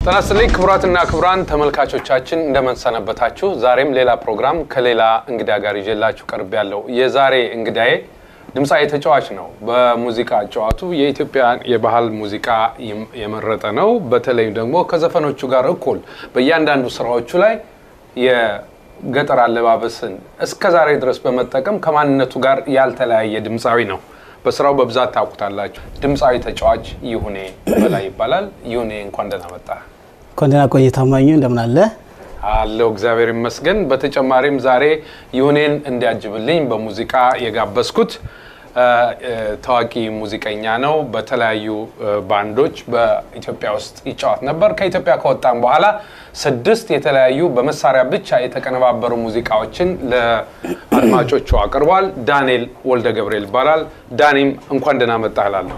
ጤና ይስጥልኝ ክቡራትና ክቡራን ተመልካቾቻችን እንደመንሰነበታችሁ። ዛሬም ሌላ ፕሮግራም ከሌላ እንግዳ ጋር ይዤላችሁ ቀርብ ያለው የዛሬ እንግዳዬ ድምፃዊ ተጫዋች ነው። በሙዚቃ አጨዋቱ የኢትዮጵያን የባህል ሙዚቃ የመረጠ ነው። በተለይም ደግሞ ከዘፈኖቹ ጋር እኩል በእያንዳንዱ ስራዎቹ ላይ የገጠር አለባበስን እስከ ዛሬ ድረስ በመጠቀም ከማንነቱ ጋር ያልተለያየ ድምፃዊ ነው። በስራው በብዛት ታውቁታላችሁ። ድምፃዊ ተጫዋች ይሁኔ በላይ ይባላል። ይሁኔ እንኳን ደህና መጣ። እንኳን ደህና ቆየ ታማኙ፣ እንደምን አለ? አለው እግዚአብሔር ይመስገን። በተጨማሪም ዛሬ ይሁኔን እንዲያጅብልኝ በሙዚቃ የጋበዝኩት ታዋቂ ሙዚቀኛ ነው። በተለያዩ ባንዶች በኢትዮጵያ ውስጥ ይጫወት ነበር። ከኢትዮጵያ ከወጣም በኋላ ስድስት የተለያዩ በመሳሪያ ብቻ የተቀነባበሩ ሙዚቃዎችን ለአድማጮቹ አቅርቧል። ዳንኤል ወልደ ገብርኤል ይባላል። ዳኒም እንኳን ደህና መጣህ እላለሁ።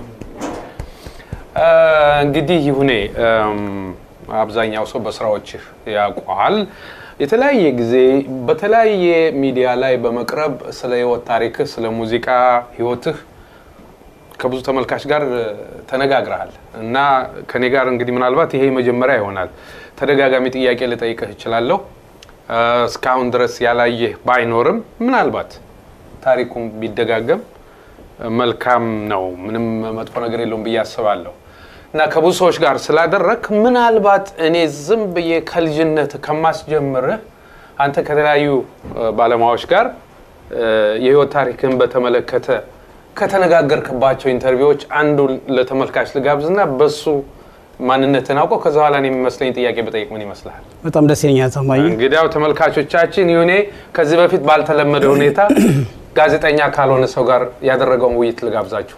እንግዲህ ይሁኔ አብዛኛው ሰው በስራዎችህ ያውቀዋል። የተለያየ ጊዜ በተለያየ ሚዲያ ላይ በመቅረብ ስለ ህይወት ታሪክህ፣ ስለ ሙዚቃ ህይወትህ ከብዙ ተመልካች ጋር ተነጋግረሃል እና ከኔ ጋር እንግዲህ ምናልባት ይሄ መጀመሪያ ይሆናል። ተደጋጋሚ ጥያቄ ልጠይቅህ እችላለሁ። እስካሁን ድረስ ያላየህ ባይኖርም ምናልባት ታሪኩም ቢደጋገም መልካም ነው። ምንም መጥፎ ነገር የለውም ብዬ አስባለሁ። እና ከብዙ ሰዎች ጋር ስላደረግ ምናልባት እኔ ዝም ብዬ ከልጅነት ከማስጀምርህ አንተ ከተለያዩ ባለሙያዎች ጋር የህይወት ታሪክን በተመለከተ ከተነጋገርክባቸው ኢንተርቪዎች አንዱ ለተመልካች ልጋብዝና በሱ ማንነትን አውቀው ከዛ በኋላ እኔ የሚመስለኝ ጥያቄ በጠይቅ ምን ይመስልሃል? በጣም ደስ ይለኛል ታማኙ። እንግዲያው ተመልካቾቻችን ይሁኔ ከዚህ በፊት ባልተለመደ ሁኔታ ጋዜጠኛ ካልሆነ ሰው ጋር ያደረገውን ውይይት ልጋብዛችሁ።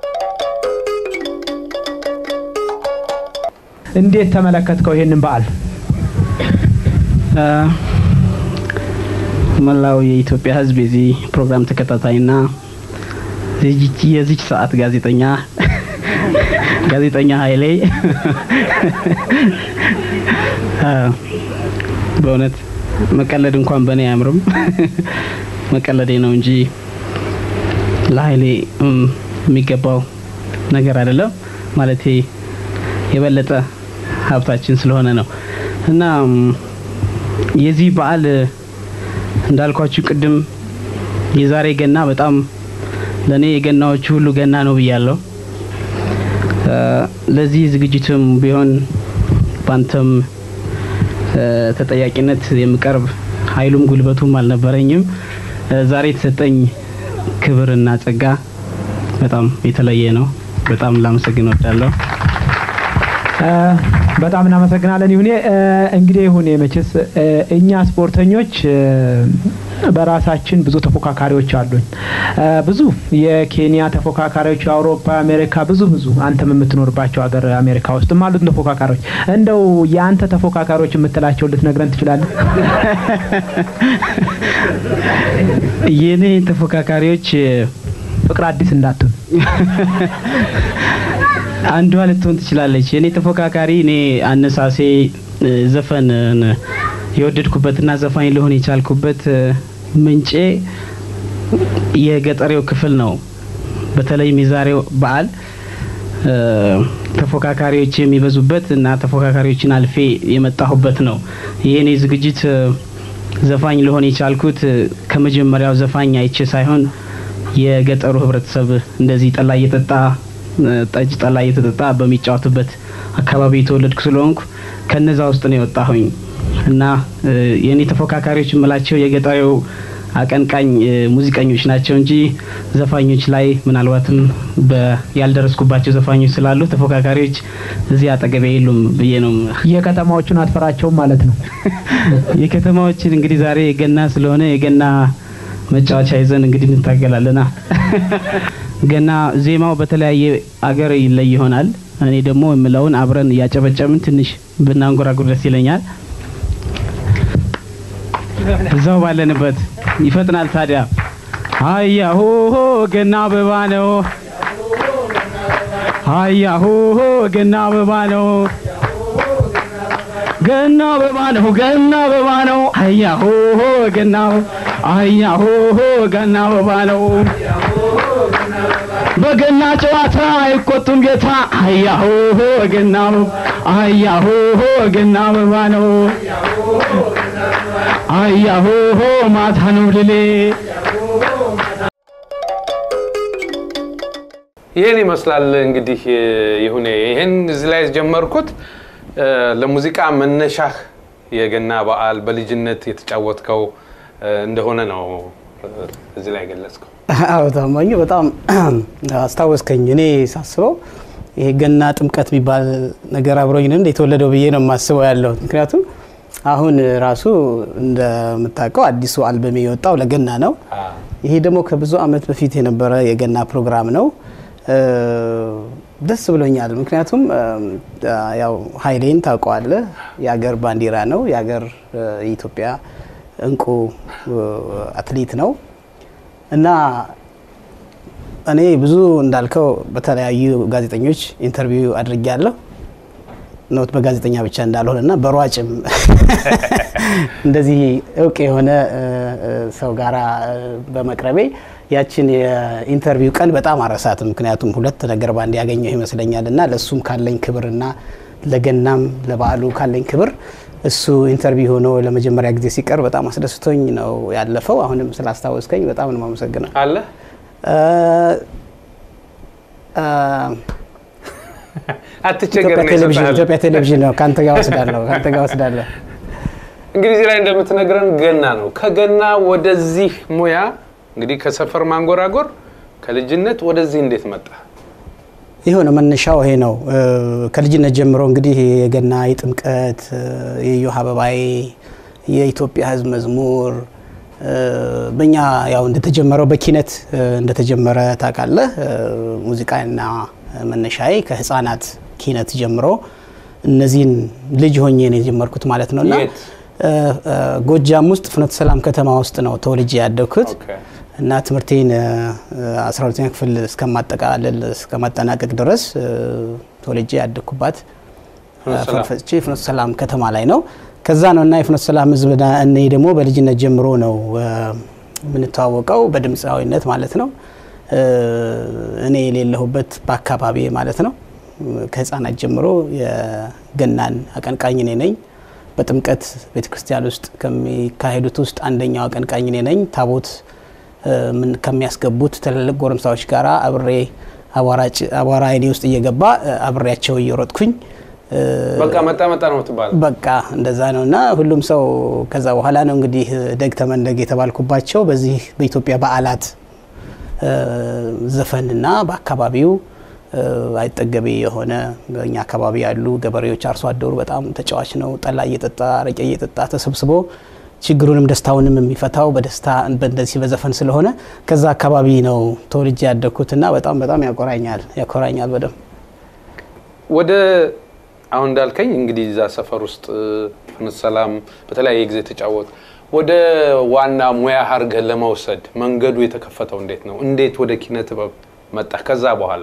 እንዴት ተመለከትከው ይሄንን በዓል? መላው የኢትዮጵያ ሕዝብ የዚህ ፕሮግራም ተከታታይና የዚች ሰዓት ጋዜጠኛ ጋዜጠኛ ኃይሌ በእውነት መቀለድ እንኳን በእኔ አያምርም። መቀለዴ ነው እንጂ ለኃይሌ የሚገባው ነገር አይደለም ማለቴ የበለጠ ሀብታችን ስለሆነ ነው እና የዚህ በዓል እንዳልኳችሁ ቅድም የዛሬ ገና በጣም ለእኔ የገናዎቹ ሁሉ ገና ነው ብያለሁ። ለዚህ ዝግጅትም ቢሆን ባንተም ተጠያቂነት የምቀርብ ኃይሉም ጉልበቱም አልነበረኝም። ዛሬ የተሰጠኝ ክብርና ጸጋ በጣም የተለየ ነው። በጣም ላመሰግን እወዳለሁ። በጣም እናመሰግናለን ይሁኔ። እንግዲህ ይሁኔ መቼስ እኛ ስፖርተኞች በራሳችን ብዙ ተፎካካሪዎች አሉን። ብዙ የኬንያ ተፎካካሪዎች፣ የአውሮፓ፣ አሜሪካ ብዙ ብዙ አንተም የምትኖርባቸው ሀገር አሜሪካ ውስጥም አሉት ተፎካካሪዎች። እንደው የአንተ ተፎካካሪዎች የምትላቸው ልትነግረን ትችላለህ? የኔ ተፎካካሪዎች ፍቅር አዲስ እንዳትሆን አንዷ ልትሆን ትችላለች። የኔ ተፎካካሪ እኔ አነሳሴ ዘፈን የወደድኩበትና ዘፋኝ ልሆን የቻልኩበት ምንጬ የገጠሬው ክፍል ነው። በተለይም የዛሬው በዓል ተፎካካሪዎች የሚበዙበት እና ተፎካካሪዎችን አልፌ የመጣሁበት ነው። የኔ ዝግጅት ዘፋኝ ልሆን የቻልኩት ከመጀመሪያው ዘፋኝ አይቼ ሳይሆን የገጠሩ ሕብረተሰብ እንደዚህ ጠላ እየጠጣ ጠጅ ጠላ እየተጠጣ በሚጫወትበት አካባቢ የተወለድኩ ስለሆንኩ ከነዛ ውስጥ ነው የወጣሁኝ እና የእኔ ተፎካካሪዎች የምላቸው የገጠሬው አቀንቃኝ ሙዚቀኞች ናቸው እንጂ ዘፋኞች ላይ ምናልባትም ያልደረስኩባቸው ዘፋኞች ስላሉ ተፎካካሪዎች እዚህ አጠገቤ የሉም ብዬ ነው። የከተማዎቹን አትፈራቸውም ማለት ነው? የከተማዎችን እንግዲህ ዛሬ የገና ስለሆነ የገና መጫወቻ ይዘን እንግዲህ እንታገላለና ገና ዜማው በተለያየ አገር ይለይ ይሆናል። እኔ ደግሞ የምለውን አብረን እያጨበጨብን ትንሽ ብናንጎራጉር ደስ ይለኛል። እዛው ባለንበት ይፈጥናል። ታዲያ አያሆ ገና አበባ ነው፣ አያሆ ገና አበባ ነው፣ ገና አበባ ነው፣ ገና አበባ ነው፣ አያሆ ገና አያሆ ገና አበባ ነው በገና ጨዋታ አይቆጡም ጌታ አያሆ ገና አያሆ ገና አበባ ነው አያሆ ማታ ነው ልሌ ይህን ይመስላል እንግዲህ ይሁኔ ይህን እዚህ ላይ የጀመርኩት እ፣ ለሙዚቃ መነሻህ የገና በዓል በልጅነት የተጫወትከው እ፣ እንደሆነ ነው እ፣ እዚህ ላይ ገለጽከው። አዎ ታማኙ በጣም አስታወስከኝ። እኔ ሳስበው ይሄ ገና ጥምቀት የሚባል ነገር አብሮኝ ነው እንደ የተወለደው ብዬ ነው የማስበው ያለው። ምክንያቱም አሁን ራሱ እንደምታውቀው አዲሱ አልበም የወጣው ለገና ነው። አ፣ ይሄ ደግሞ ከብዙ ዓመት በፊት የነበረ የገና ፕሮግራም ነው። እ፣ ደስ ብሎኛል። ምክንያቱም እ፣ ያው ኃይሌን ታውቀዋለህ። የአገር ባንዲራ ነው። የአገር እ፣ የኢትዮጵያ እንቁ እ፣ አትሌት ነው እና እኔ ብዙ እንዳልከው በተለያዩ ጋዜጠኞች ኢንተርቪው አድርጌያለሁ። ኖት በጋዜጠኛ ብቻ እንዳልሆነ እና በሯጭም እንደዚህ እውቅ የሆነ እ፣ እ፣ ሰው ጋራ እ፣ በመቅረቤ ያችን የኢንተርቪው ቀን በጣም አረሳትም። ምክንያቱም ሁለት ነገር ባንድ ያገኘው ይመስለኛል እና ለእሱም ካለኝ ክብርና ለገናም ለበዓሉ ካለኝ ክብር እሱ ኢንተርቪው ሆኖ ለመጀመሪያ ጊዜ ሲቀርብ በጣም አስደስቶኝ ነው ያለፈው። አሁንም ስላስታወስከኝ በጣም ነው የማመሰግነው። አለ እ፣ እ፣ አትቸገር ኢትዮጵያ ነው ቴሌቪዥን ይሰጥሃል። ኢትዮጵያ ቴሌቪዥን ነው። ከአንተ ጋር ወስዳለሁ ከአንተ ጋር ወስዳለሁ። እንግዲህ እዚህ ላይ እንደምትነግረን ገና ነው። ከገና ወደዚህ ሙያ እንግዲህ ከሰፈር ማንጎራጎር ከልጅነት ወደዚህ እንዴት መጣ? የሆነ መነሻው ይሄ ነው። እ፣ ከልጅነት ጀምሮ እንግዲህ የገና የጥምቀት እ፣ የእዮሃ አበባዬ የኢትዮጵያ ሕዝብ መዝሙር እ፣ በእኛ ያው እንደተጀመረው በኪነት እ፣ እንደተጀመረ ታውቃለህ። እ፣ ሙዚቃና መነሻዬ ከህፃናት ኪነት ጀምሮ እነዚህን ልጅ ሆኜ ነው የጀመርኩት ማለት ነው እና የት? እ፣ እ፣ ጎጃም ውስጥ ፍኖተ ሰላም ከተማ ውስጥ ነው ተወልጄ ያደግኩት። ኦኬ። እና ትምህርቴን አስራ ሁለተኛ ክፍል እስከማጠቃለል እስከማጠናቀቅ ድረስ እ፣ ተወልጄ ያደግኩባት ፍኖተ ሰላም። ፈርፈጭ ፍኖተ ሰላም ከተማ ላይ ነው። ከዛ ነው እና የፍኖተ ሰላም ህዝብ ና- እኔ ደግሞ በልጅነት ጀምሮ ነው እ፣ የምንተዋወቀው በድምፃዊነት ማለት ነው። እ፣ እኔ የሌለሁበት በአካባቢ ማለት ነው። ከህፃናት ጀምሮ የገናን አቀንቃኝ እኔ ነኝ። በጥምቀት ቤተክርስቲያን ውስጥ ከሚካሄዱት ውስጥ አንደኛው አቀንቃኝ እኔ ነኝ። ታቦት እ፣ ምን ከሚያስገቡት ትልልቅ ጎረምሳዎች ጋር አብሬ አቧራጭ- አቧራ አይኔ ውስጥ እየገባ እ፣ አብሬያቸው እየሮጥኩኝ እ፣ በቃ መጣ መጣ ነው የምትባለው። በቃ እንደዛ ነው እና ሁሉም ሰው ከዛ በኋላ ነው እንግዲህ ደግ ተመንደግ የተባልኩባቸው በዚህ በኢትዮጵያ በዓላት እ፣ ዘፈንና በአካባቢው እ፣ አይጠገቤ የሆነ በእኛ አካባቢ ያሉ ገበሬዎች አርሶ አደሩ በጣም ተጫዋች ነው። ጠላ እየጠጣ አረቄ እየጠጣ ተሰብስቦ ችግሩንም ደስታውንም የሚፈታው በደስታ በእንደዚህ በዘፈን ስለሆነ ከዛ አካባቢ ነው ተወልጄ ያደግኩትና በጣም በጣም ያቆራኛል ያኮራኛል በደንብ ወደ አሁን እንዳልከኝ እንግዲህ እዛ ሰፈር ውስጥ ፍኖተ ሰላም በተለያየ ጊዜ ተጫወት። ወደ ዋና ሙያ አድርገህ ለመውሰድ መንገዱ የተከፈተው እንዴት ነው? እንዴት ወደ ኪነ ጥበብ መጣ? ከዛ በኋላ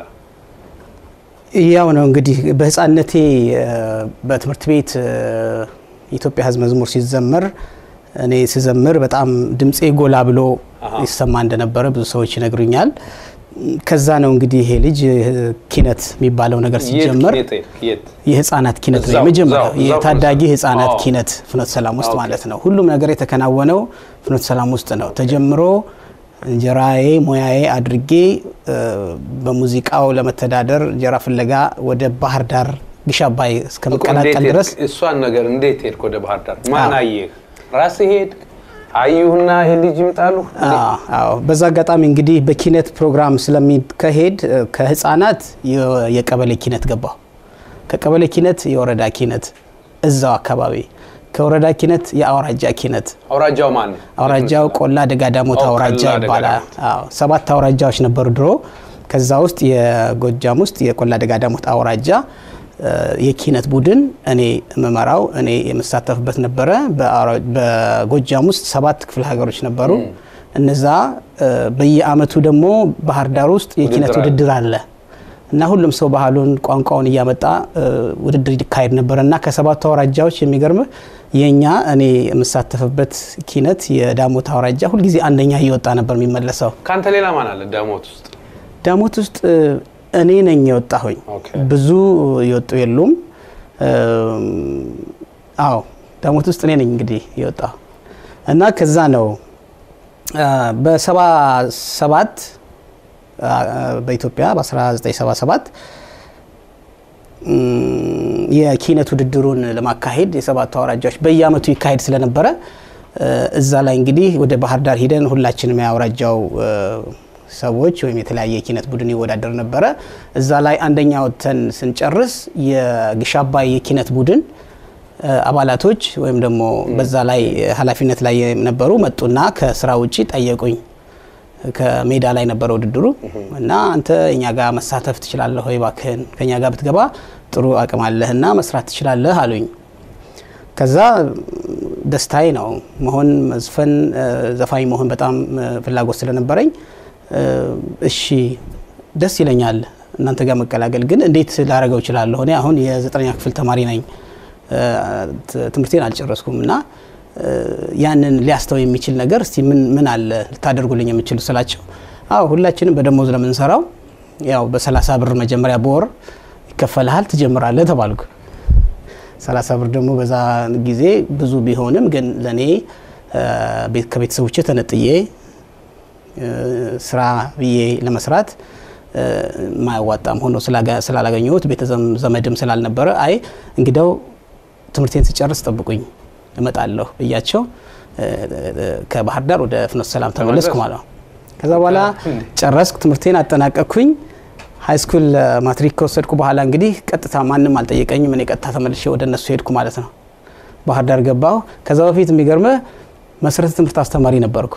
ያው ነው እንግዲህ በህፃነቴ እ፣ በትምህርት ቤት እ፣ የኢትዮጵያ ሕዝብ መዝሙር ሲዘመር እኔ ስዘምር በጣም ድምፄ ጎላ ብሎ አሃ። ይሰማ እንደነበረ ብዙ ሰዎች ይነግሩኛል። ከዛ ነው እንግዲህ ይሄ ልጅ እ፣ ኪነት የሚባለው ነገር የት ሲጀመር ኪነ ጥበብ? የት የህፃናት ኪነት ነው እዛው- የመጀመሪያው እዛው- እዛው የታዳጊ ፍኖተ ሰላም። ህፃናት አዎ። ኪነት ፍኖተ ሰላም ውስጥ ኦኬ። ማለት ነው። ሁሉም ነገር የተከናወነው ፍኖተ ሰላም ውስጥ ነው ተጀምሮ እንጀራዬ ሙያዬ አድርጌ እ፣ በሙዚቃው ለመተዳደር እንጀራ ፍለጋ ወደ ባህር ዳር ግሽ አባይ እኮ እስከመቀላቀል እንዴት ድረስ ሄድክ? እሷን ነገር እንዴት ሄድክ ወደ ባህር ዳር? ማን አዎ። አየህ? ራስህ ሄድክ? አዩህና ይሄ ልጅ ይምጣሉ? አዎ አዎ። በዛ አጋጣሚ እንግዲህ በኪነት ፕሮግራም ስለሚካሄድ እ፣ ከህፃናት የ- የቀበሌ ኪነት ገባሁ። ከቀበሌ ኪነት የወረዳ ኪነት እዛው አካባቢ፣ ከወረዳ ኪነት የአውራጃ ኪነት አውራጃው ማን ነው? አውራጃው ቆላ ደጋዳሞት ኦ፣ አውራጃ ቆላ ይባላል። ደጋዳሞት። አዎ ሰባት አውራጃዎች ነበሩ ድሮ። ከዛ ውስጥ የጎጃም ውስጥ የቆላ ደጋዳሞት አውራጃ እ፣ የኪነት ቡድን እኔ የምመራው እኔ የምሳተፍበት ነበረ። በአውራ- በጎጃም ውስጥ ሰባት ክፍለ ሀገሮች ነበሩ። እነዛ እ፣ በየአመቱ ደግሞ ባህር ዳር ውስጥ የኪነት ውድድር አለ። ውድድር አለ እና ሁሉም ሰው ባህሉን ቋንቋውን እያመጣ እ፣ ውድድር ይካሄድ ነበር እና ከሰባቱ አውራጃዎች የሚገርምህ የእኛ እኔ የምሳተፍበት ኪነት የዳሞት አውራጃ ሁልጊዜ አንደኛ እየወጣ ነበር የሚመለሰው። ከአንተ ሌላ ማን አለ ዳሞት ውስጥ? ዳሞት ውስጥ እ፣ እኔ ነኝ የወጣሁኝ። ኦኬ። ብዙ የወጡ የሉም። እም፣ አዎ ዳሞት ውስጥ እኔ ነኝ እንግዲህ የወጣሁ እና ከዛ ነው አ፣ በሰባ ሰባት አ፣ በኢትዮጵያ በ1977 እም፣ የኪነት ውድድሩን ለማካሄድ የሰባቱ አውራጃዎች በየአመቱ ይካሄድ ስለነበረ እ፣ እዛ ላይ እንግዲህ ወደ ባህር ዳር ሂደን ሁላችንም የአውራጃው እ፣ ሰዎች ወይም የተለያየ የኪነት ቡድን ይወዳደር ነበረ። እዛ ላይ አንደኛ ወጥተን ስንጨርስ የግሽ አባይ የኪነት ቡድን እ፣ አባላቶች ወይም ደግሞ በዛ ላይ ኃላፊነት ላይ የነበሩ መጡና ከስራ ውጪ ጠየቁኝ። ከሜዳ ላይ ነበረ ውድድሩ እና አንተ እኛ ጋር መሳተፍ ትችላለህ ወይ? እባክህን ከኛ ጋር ብትገባ ጥሩ አቅም አለህና መስራት ትችላለህ አሉኝ። ከዛ ደስታዬ ነው መሆን መዝፈን እ፣ ዘፋኝ መሆን በጣም እ፣ ፍላጎት ስለነበረኝ እ፣ እሺ ደስ ይለኛል እናንተ ጋር መቀላቀል፣ ግን እንዴት ላደርገው እችላለሁ? እኔ አሁን የዘጠነኛ ክፍል ተማሪ ነኝ እ፣ ት- ትምህርቴን አልጨረስኩም እና እ፣ ያንን ሊያስተው የሚችል ነገር እስቲ ምን ምን አለ ልታደርጉልኝ የምችሉ ስላቸው፣ አዎ ሁላችንም በደሞዝ ለምንሰራው ያው በሰላሳ ብር መጀመሪያ በወር ይከፈልሃል ትጀምራለህ ተባልኩ። ሰላሳ ብር ደግሞ በዛ ጊዜ ብዙ ቢሆንም ግን ለእኔ እ፣ ቤት- ከቤተሰቦቼ ተነጥዬ እ፣ ስራ ብዬ ለመስራት እ፣ የማያዋጣም ሆኖ ስላጋ- ስላላገኘሁት ቤተ ዘም- ዘመድም ስላልነበረ አይ እንግዳው ትምህርቴን ስጨርስ ጠብቁኝ እመጣለሁ ብያቸው እ፣ እ፣ ከባህር ዳር ወደ ፍኖተ ሰላም ተመለስኩ ተመለስ? ማለት ነው። ከዛ በኋላ ጨረስኩ፣ ትምህርቴን አጠናቀቅኩኝ። ሀይ ስኩል ማትሪክ ከወሰድኩ በኋላ እንግዲህ ቀጥታ ማንም አልጠየቀኝም። እኔ ቀጥታ ተመልሼ ወደ እነሱ ሄድኩ ማለት ነው። ባህር ዳር ገባሁ። ከዛ በፊት የሚገርምህ መሰረተ ትምህርት አስተማሪ ነበርኩ።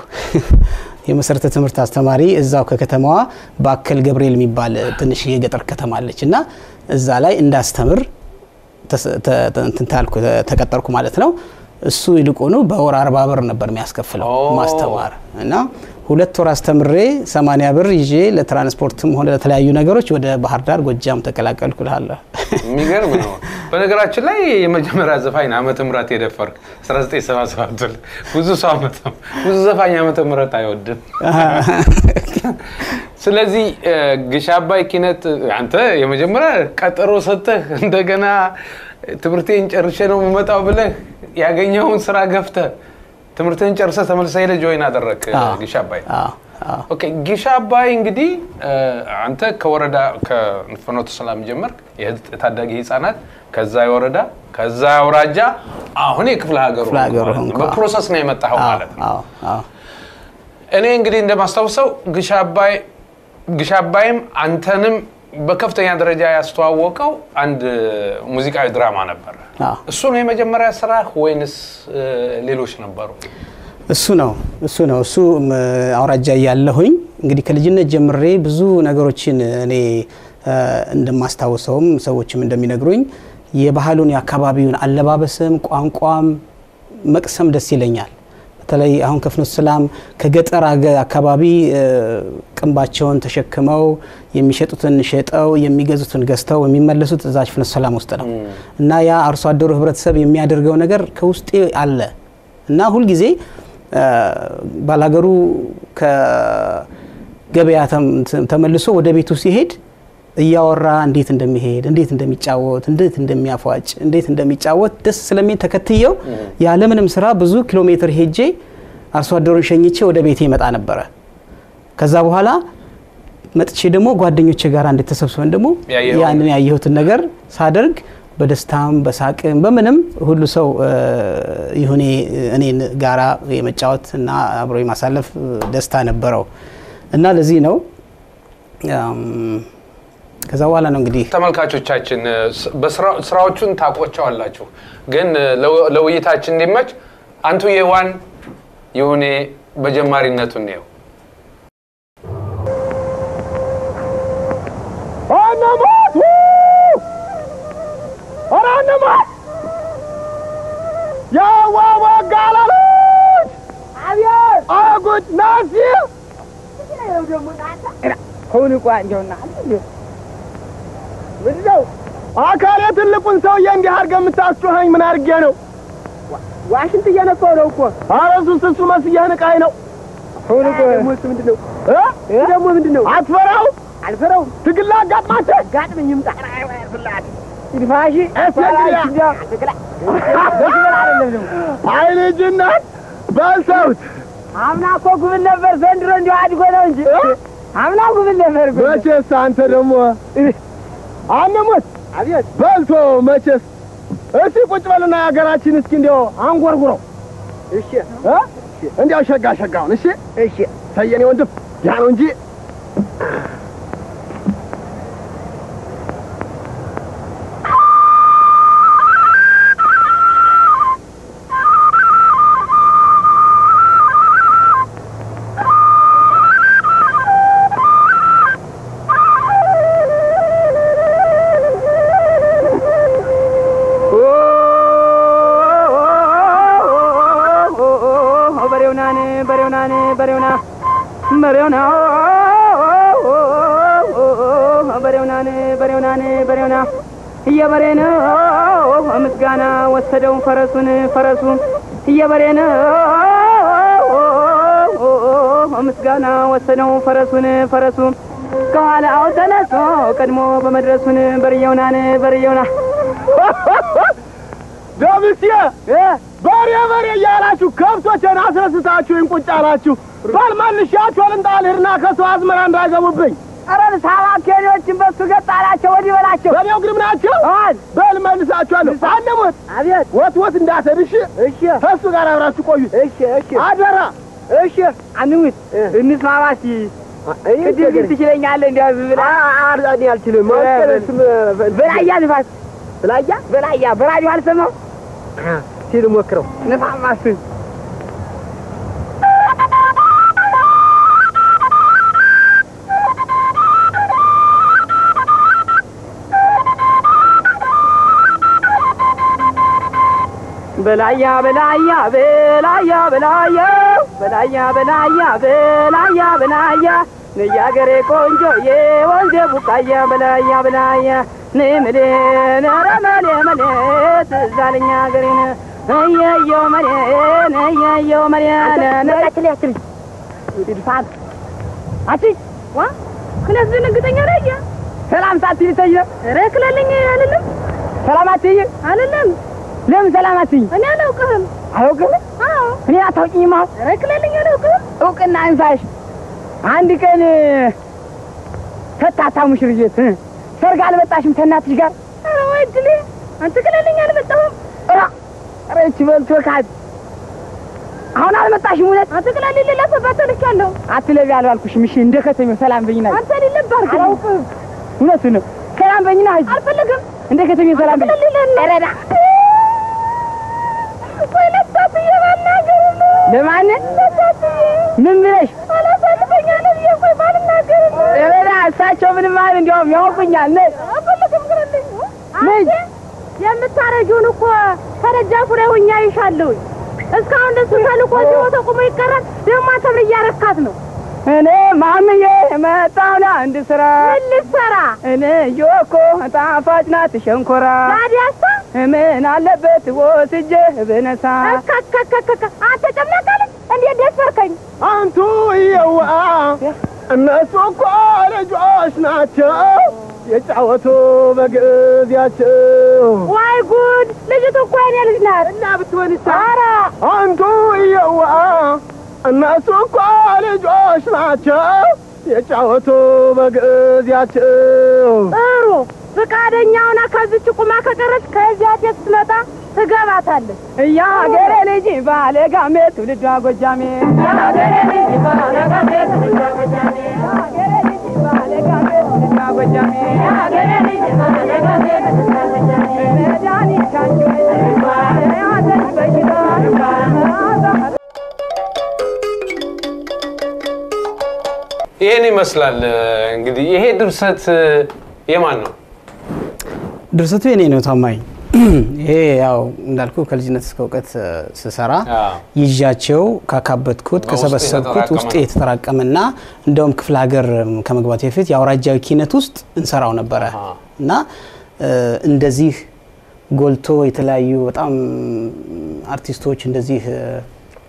የመሰረተ ትምህርት አስተማሪ እዛው ከከተማዋ በአከል ገብርኤል የሚባል ትንሽ የገጠር ከተማ አለች እና እዛ ላይ እንዳስተምር ተስ- ተ- ተ- እንትን ታልኩ ተቀጠርኩ ማለት ነው። እሱ ይልቁኑ በወር አርባ ብር ነበር የሚያስከፍለው ኦ። ማስተማር እና ሁለት ወር አስተምሬ ሰማንያ ብር ይዤ ለትራንስፖርትም ሆነ ለተለያዩ ነገሮች ወደ ባህር ዳር ጎጃም ተቀላቀልኩ እልሃለሁ። የሚገርም ነው። በነገራችን ላይ የመጀመሪያ ዘፋኝ ዓመተ ምህረት የደፈርክ 1977 ብዙ ሰው ዓመተ ብዙ ዘፋኝ ዓመተ ምህረት አይወድም። ስለዚህ እ፣ ግሽ አባይ ኪነት አንተ የመጀመሪያ ቀጠሮ ሰጥተህ እንደገና ትምህርቴን ጨርሼ ነው የምመጣው ብለህ ያገኘውን ስራ ገፍተህ ትምህርትህን ጨርሰህ ተመልሰህ ሄደህ ጆይን አደረግክ አዎ። ግሽ አባይ። አዎ፣ አዎ። ኦኬ ጊሻ አባይ እንግዲህ እ፣ አንተ ከወረዳ ከፍኖተ ሰላም ጀመርክ የታዳጊ ህጻናት፣ ከዛ የወረዳ ከዛ የአውራጃ አሁን የክፍለ ሀገሩ ክፍለ ሀገሩ ማለት ነው። ሆንኩ። በፕሮሰስ ነው የመጣኸው አዎ፣ ማለት ነው። አዎ፣ አዎ። እኔ እንግዲህ እንደማስታውሰው ግሻ አባይ ግሻ አባይም አንተንም በከፍተኛ ደረጃ ያስተዋወቀው አንድ ሙዚቃዊ ድራማ ነበር። አዎ። እሱ ነው የመጀመሪያ ስራ ወይንስ እ፣ ሌሎች ነበሩ? እሱ ነው እሱ ነው እሱ ም፣ አውራጃ እያለሁኝ እንግዲህ ከልጅነት ጀምሬ ብዙ ነገሮችን እኔ እ፣ እንደማስታውሰውም ሰዎችም እንደሚነግሩኝ የባህሉን የአካባቢውን አለባበስም ቋንቋም መቅሰም ደስ ይለኛል። በተለይ አሁን ከፍኖተ ሰላም ከገጠር አገ- አካባቢ እ፣ ቅንባቸውን ተሸክመው የሚሸጡትን ሸጠው የሚገዙትን ገዝተው የሚመለሱት እዛች ፍኖተ ሰላም ውስጥ ነው እና ያ አርሶ አደሩ ህብረተሰብ የሚያደርገው ነገር ከውስጤ አለ እና ሁልጊዜ እ፣ ባላገሩ ከገበያ ተም- ተመልሶ ወደ ቤቱ ሲሄድ እያወራ እንዴት እንደሚሄድ እንዴት እንደሚጫወት እንዴት እንደሚያፏጭ እንዴት እንደሚጫወት ደስ ስለሚል ተከትየው ያለምንም ስራ ብዙ ኪሎ ሜትር ሄጄ አርሶ አደሩን ሸኝቼ ወደ ቤቴ ይመጣ ነበረ። ከዛ በኋላ መጥቼ ደግሞ ጓደኞቼ ጋር እንዴት ተሰብስበን ደግሞ ያየኸውን- ያንን ያየሁትን ነገር ሳደርግ በደስታም በሳቅም በምንም ሁሉ ሰው እ፣ ይሁኔ እኔን ጋራ የመጫወት እና አብሮ የማሳለፍ እ፣ ደስታ ነበረው እና ለዚህ ነው እም፣ ከዛ በኋላ ነው እንግዲህ ተመልካቾቻችን እ፣ ስ- በስራ- ስራዎቹን ታውቋቸዋላችሁ፣ ግን እ፣ ለው- ለውይይታችን እንዲመች አንቱ የዋን ይሁኔ በጀማሪነቱ ነው አነማት ኧረ አነማት የዋወጋለሎች አብየት አጉድ ናሲ ሁን ቋንጆና ምንድነው አካሌ ትልቁን ሰውዬ እንዲህ አድርገህ የምታስጮኸኝ ምን አድርጌ ነው? ዋሽንት እየነፋው ነው እኮ ኧረ እሱስ እሱ መስዬህ ንቃኝ ነው ሁን እኮ ደግሞ እሱ ምንድን ነው እ? ደግሞ ምንድን ነው አትፈራው አልፈረውም። ትግል አጋጥማቸው ጋጥምኝ ይምጣ ፍላት ይድፋሽ እስ እንግዲያ አይ ልጅነት በልተውት አምና እኮ ጉብል ነበር፣ ዘንድሮ እንዲሁ አድጎ ነው እንጂ አምና ጉብል ነበር። ጉብል መቼስ አንተ ደግሞ አንሙት አቤት በልቶ መቼስ እስቲ ቁጭ በልና የሀገራችን እስኪ እንዲያው አንጎርጉረው እሺ እ? እንዲያው ሸጋ ሸጋውን እሺ እሺ ሰየኔ ወንድም ያ ነው እንጂ በሬውናን በሬውናን በሬውና በሬውና በሬውናን በሬውናን በሬውና እየበሬን ምስጋና ወሰደው ፈረሱን ፈረሱ እየበሬን ምስጋና ወሰደው ፈረሱን ፈረሱ ከኋላው ተነሶ ቀድሞ በመድረሱን በርየውናን በርየውና ደምሴ በሬ በሬ እያላችሁ ከብቶችን አስረስታችሁኝ ቁጭ አላችሁ። በል መልሻችሁ ልምጣ ልሂድና ከሰው አዝመራ እንዳይገቡብኝ። ኧረ ሳባ ኬኔዎችን በሱ ገጥ አላቸው ወዲህ በላቸው በሬው ግድም ናቸው። አል በል መልሳችኋለሁ። አንሙት አቤት ወት ወት እንዳትሄድ እሺ። እሺ ከእሱ ጋር አብራችሁ ቆዩ እሺ እሺ አደራ። እሺ አንሙት እንስማማ እስኪ ቅድም ግን ትችለኛለህ እንዲያው ዝም ብለህ እኔ አልችልም። በላያ ንፋስ በላያ በላያ በራዲዮ አልሰማው ሲል ሞክረው ንፋማ እሱ በላያ በላያ በላያ በላያ በላያ በላያ በላያ በላያ ነያገሬ ቆንጆ የወንዜ ቡቃያ በላያ በላያ ንምሌ ነረ መሌ መሌ ትዛለኛ ገሬን እየየው መሌን እየየው መሌን ነቃችል ያችል ይድፋት አቺ ዋ ክለስ ድንግተኛ ነየ ሰላም ሳትይ ተየ ረክለልኝ አልልም ሰላም አትይ አልልም ለምን ሰላም አትይ እኔ አላውቅህም አላውቅህም አዎ እኔ አታውቂኝማ ረክለልኝ አላውቅህም እውቅና እንሳሽ አንድ ቀን ፈታታ ሙሽርዬት ሰርግ አልመጣሽም ከእናትሽ ጋር ኧረ ወይ እድሌ አንተ ክለልኝ አልመጣሁም ኧረ ኧረ ይህች በልቶ ካድ አሁን አልመጣሽም እውነት አንተ ክለልኝ ሌላ ሰባት ልቻለሁ አትለቢ አልባልኩሽም እሺ እንደ ከተሜው ሰላም በይና አንተ ሊለብ አድርግ አላውቅም እውነቱን ነው ሰላም በይና አልፈልግም እንደ ከተሜው ሰላም በይ ረዳ ወይ ለሳትዬ ባናገር ለማን ምን ብለሽ አላሳልፈኛ ነብዬ ቆይ ባልናገር ረዳ እሳቸው ምንም አይደል እንዲያውም ያውቁኛል ነ አልፈልግም ግረልኝ ምን የምታረጊውን እኮ ከደጃፉ ላይ ሆኜ አይሻለሁኝ። እስካሁን ደሱ ተልኮ እዚሁ ተቆሞ ይቀራል። ደግሞ አንተ ምን እያረካት ነው? እኔ ማምዬ መጣሁ ለአንድ ስራ ምን ልትሰራ? እኔ እየወኮ ጣፋጭ ናት ሸንኮራ ታዲያሳ ምን አለበት ወስጄ ብነሳ እከከከከከ አንተ ጨምላቃል እንዴት ደፈርከኝ? አንቱ እየዋ እነሱ እኮ ልጆች ናቸው የጫወቱ በጊዜያቸው ዋይ ጉድ! ልጅቱ እኮ የኔ ልጅ ናት። እና ብትሆንስ ኧረ አንቱ እየዋ እነሱ እኮ ልጆች ናቸው የጫወቱ በጊዜያቸው ጥሩ ፈቃደኛ ሆና ከዚች ቁማ ከቀረች ከዚያ ሴት ስትመጣ ትገባታለች። የሀገሬ ልጅ ባለ ጋሜ ትውልዷ ጎጃሜ የሀገሬ ልጅ ባለ ጋሜ ትውልዷ ጎጃሜ የሀገሬ ልጅ ባለ ጋሜ ትውልዷ ጎጃሜ የሀገሬ ልጅ ባለ ጋሜ ትውልዷ ጎጃሜ መድኃኒት ካንቺ ወይ ሐዘን በሽታ ይህን ይመስላል እንግዲህ። ይሄ ድርሰት የማን ነው? ድርሰቱ የኔ ነው ታማኝ። ይሄ ያው እንዳልኩ ከልጅነት እስከ እውቀት እ፣ ስሰራ አዎ። ይዣቸው ካካበትኩት በውስጥ ከሰበሰብኩት የተጠራቀመ ውስጥ ነው። የተጠራቀመና እንደውም ክፍለ ሀገር እም፣ ከመግባት በፊት የአውራጃዊ ኪነት ውስጥ እንሰራው ነበረ አሃ። እና እ፣ እንደዚህ ጎልቶ የተለያዩ በጣም አርቲስቶች እንደዚህ እ፣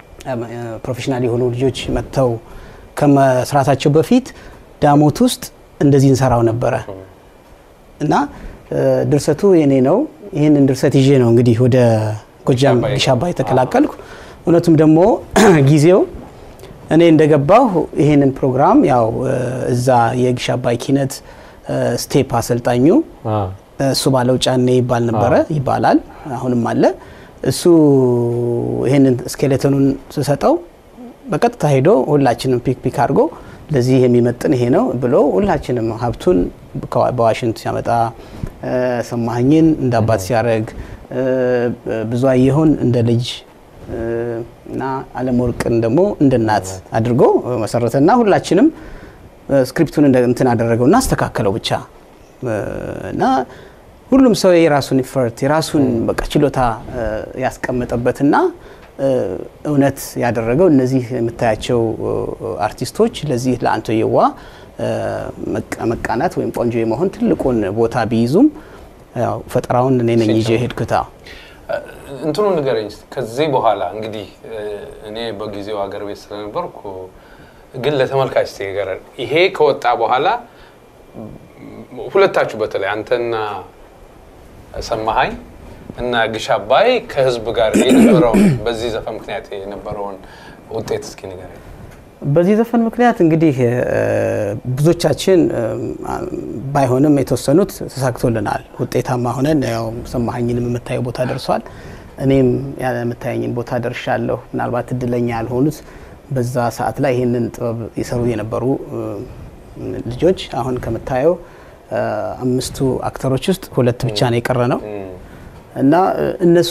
እ፣ ፕሮፌሽናል የሆኑ ልጆች መጥተው ከመስራታቸው በፊት ዳሞት ውስጥ እንደዚህ እንሰራው ነበረ እና እ፣ ድርሰቱ የኔ ነው። ይህንን ድርሰት ይዤ ነው እንግዲህ ወደ ጎጃም አባይ ግሽ አባይ ተቀላቀልኩ። እውነቱም ደግሞ ጊዜው እኔ እንደገባሁ ይህንን ፕሮግራም ያው እ፣ እዛ የግሽ አባይ ኪነት እ፣ ስቴፕ አሰልጣኙ እሱ ባለው ጫኔ ይባል ነበረ ይባላል፣ አሁንም አለ። እሱ ይህንን ስኬሌተኑን ስሰጠው በቀጥታ ሄዶ ሁላችንም ፒክ ፒክ አድርጎ ለዚህ የሚመጥን ይሄ ነው ብሎ ሁላችንም ሀብቱን ከዋ- በዋሽንት ሲያመጣ እ፣ ሰማኸኝን እንደ አባት ሲያደርግ እ፣ ብዙ አየሁን እንደ ልጅ እ፣ እና አለም ወርቅን ደግሞ እንደ እናት አድርጎ መሰረተና ሁላችንም እ፣ ስክሪፕቱን እንደ እንትን አደረገውና አስተካከለው ብቻ እ፣ እና ሁሉም ሰው የራሱን ኢፈርት የራሱን በቃ ችሎታ እ፣ ያስቀመጠበትና እ፣ እውነት ያደረገው እነዚህ የምታያቸው እ፣ አርቲስቶች ለዚህ ለአንቶ የዋ እ፣ መቃ- መቃናት ወይም ቆንጆ የመሆን ትልቁን ቦታ ቢይዙም ያው ፈጠራውን እኔ ነኝ ይዤ ሄድኩታ። እንትኑ ንገረኝ እስቲ። ከዚህ በኋላ እንግዲህ እ፣ እኔ በጊዜው ሀገር ቤት ስለነበርኩ ግን ለተመልካች እስቲ ንገረን። ይሄ ከወጣ በኋላ ም፣ ሁለታችሁ በተለይ አንተና ሰማሃኝ እና ግሽ አባይ ከህዝብ ጋር የነበረውን በዚህ ዘፈን ምክንያት የነበረውን ውጤት እስኪ ንገረኝ። በዚህ ዘፈን ምክንያት እንግዲህ እ፣ ብዙዎቻችን እ፣ ባይሆንም የተወሰኑት ተሳክቶልናል። ውጤታማ ሆነን ያው ሰማኸኝንም የምታየው ቦታ ደርሷል። እኔም የምታየኝን ቦታ ደርሻለሁ። ምናልባት እድለኛ ያልሆኑት በዛ ሰዓት ላይ ይህንን ጥበብ የሰሩ የነበሩ እ፣ ልጆች አሁን ከምታየው እ፣ አምስቱ አክተሮች ውስጥ ሁለት ብቻ ነው የቀረ ነው እና እ፣ እነሱ